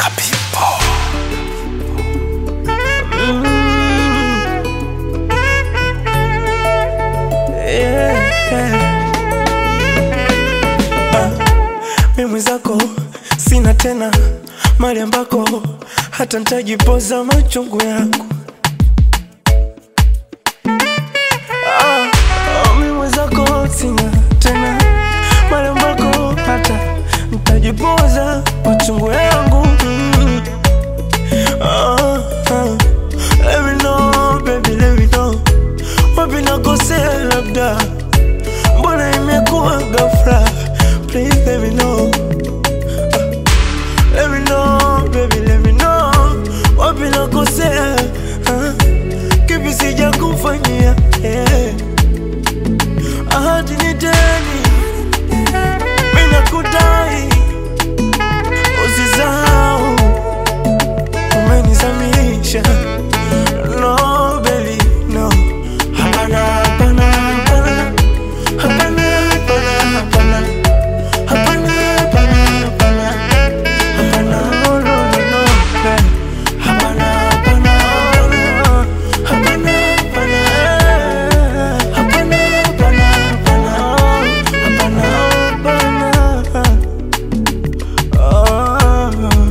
mimi zako sina tena mali ambako hata ntajipoza machungu yangu ah, ah, mimi zako sina tena mali ambako hata ntajipoza machungu yangu mm. ah, ah. Let me know, baby, let me know wapi nakosea labda mbona imekuwa ghafla please let me know Ah, let me know baby let me know wapi nakosea Ah, kipi sija kufanyia yeah. ahadi ni deni mimi nakudai usisahau umenizamisha no baby no hapana hapana hapana hapana hapana hapana hapana hapana hapana hapana no no no no hey. hapana hapana hapana hapana hapana hapana hapana hapana hapana hapana ah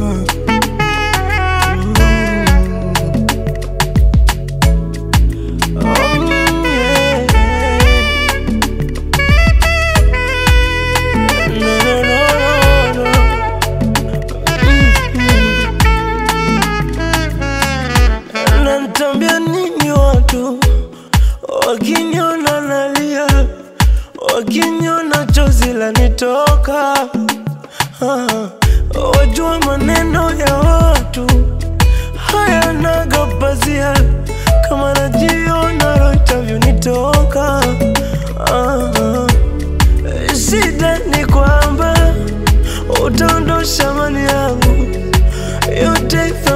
Nanitambia nini watu wakiniona nalia, wakiniona chozi lanitoka Ah, wajua maneno ya watu hayanaga pazia, kama najiona roho itavyonitoka. Ah, shida ni kwamba utaondosha mali yangu yote